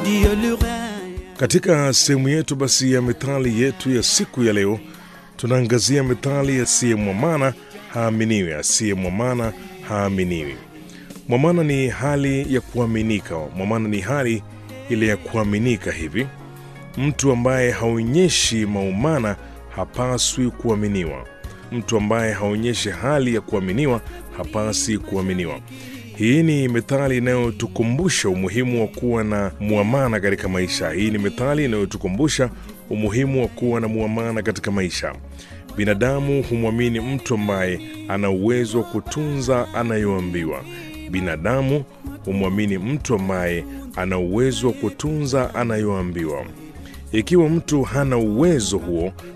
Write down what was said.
Dieu le règne. Katika sehemu yetu basi ya methali yetu ya siku ya leo, tunaangazia methali asiye mwamana haaminiwi. Asiye mwamana haaminiwi. Mwamana ni hali ya kuaminika. Mwamana ni hali ile ya kuaminika hivi. Mtu ambaye haonyeshi maumana hapaswi kuaminiwa. Mtu ambaye haonyeshi hali ya kuaminiwa hapasi kuaminiwa. Hii ni methali inayotukumbusha umuhimu wa kuwa na muamana katika maisha. Hii ni methali inayotukumbusha umuhimu wa kuwa na muamana katika maisha. Binadamu humwamini mtu ambaye ana uwezo wa kutunza anayoambiwa. Binadamu humwamini mtu ambaye ana uwezo wa kutunza anayoambiwa. Ikiwa mtu hana uwezo huo,